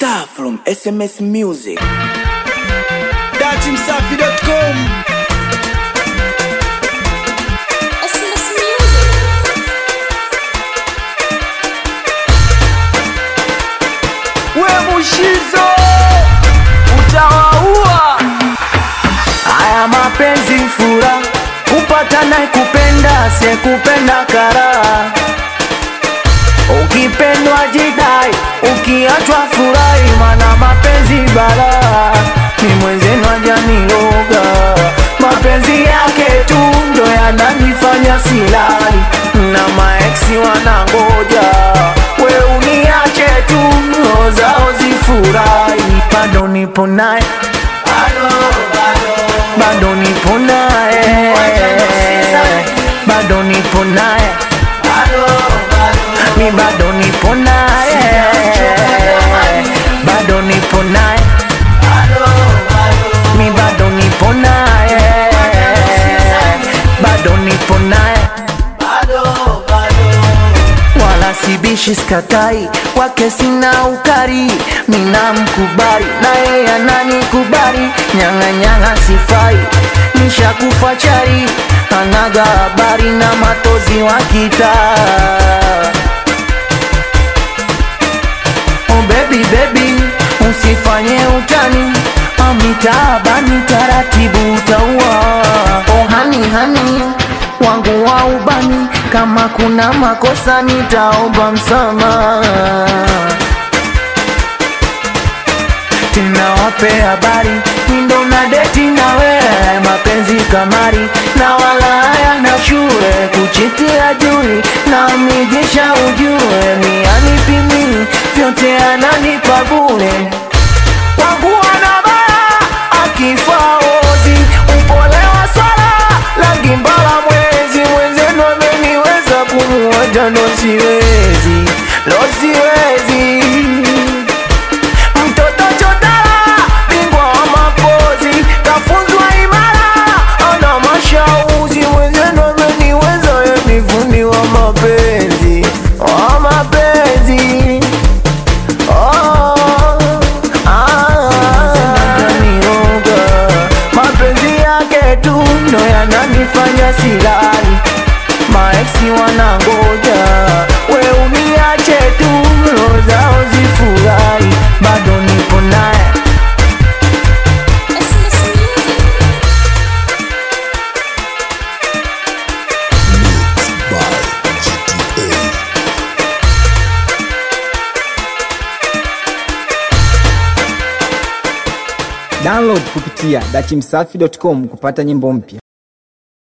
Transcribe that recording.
Star from SMS Music. datimsafi.com SMS Music. we mushizo utawaua Haya mapenzi fura, kupata na kupenda, sekupenda karaha. Ukipendwa jidai, ukiachwa furahi, mana mapenzi balaa. Ni mwenzenu ajaniloga, mapenzi yake tu ndo yananifanya silali, na maeksi wanangoja we uniache tu, roho zao zifurahi, bado nipo naye bado nipo naye, bado nipo naye, mi bado nipo naye, bado nipo naye, mi bado nipo naye, bado nipo naye wala sibishi skatai wake sina ukari mina mkubali na yeye ananikubali nyang'anyang'a sifai nishakufa chari anaga habari na matozi wa kitaa Oh baby baby, usifanye utani amitabani taratibu utaua. Oh hani hani wangu wa ubani, kama kuna makosa nitaomba msamaha tena wape habari mindo na deti na wewe mapenzi kamari na wala haya na shule kuchitia jui na mijesha ujue mi anipimi vyote ananipa bure kwangu ana baya akifa ozi upole wa swala langi mbala mwezi mwenzenu ameniweza kumuacha ndo siwezi lo siwezi mtoto chodara bingwa wa mapozi kafunzwa imara ana mashauzi mwenzenu ameniweza yenifundi wa mapenzi wa mapenzi Oh, ah, ananioga. mapenzi yake tu ndo yananifanya silali maeksi wanangoja we uniache tu roho zao zifurahi bado nipo naye SMS Music. Download kupitia dachimsafi.com kupata nyimbo mpya.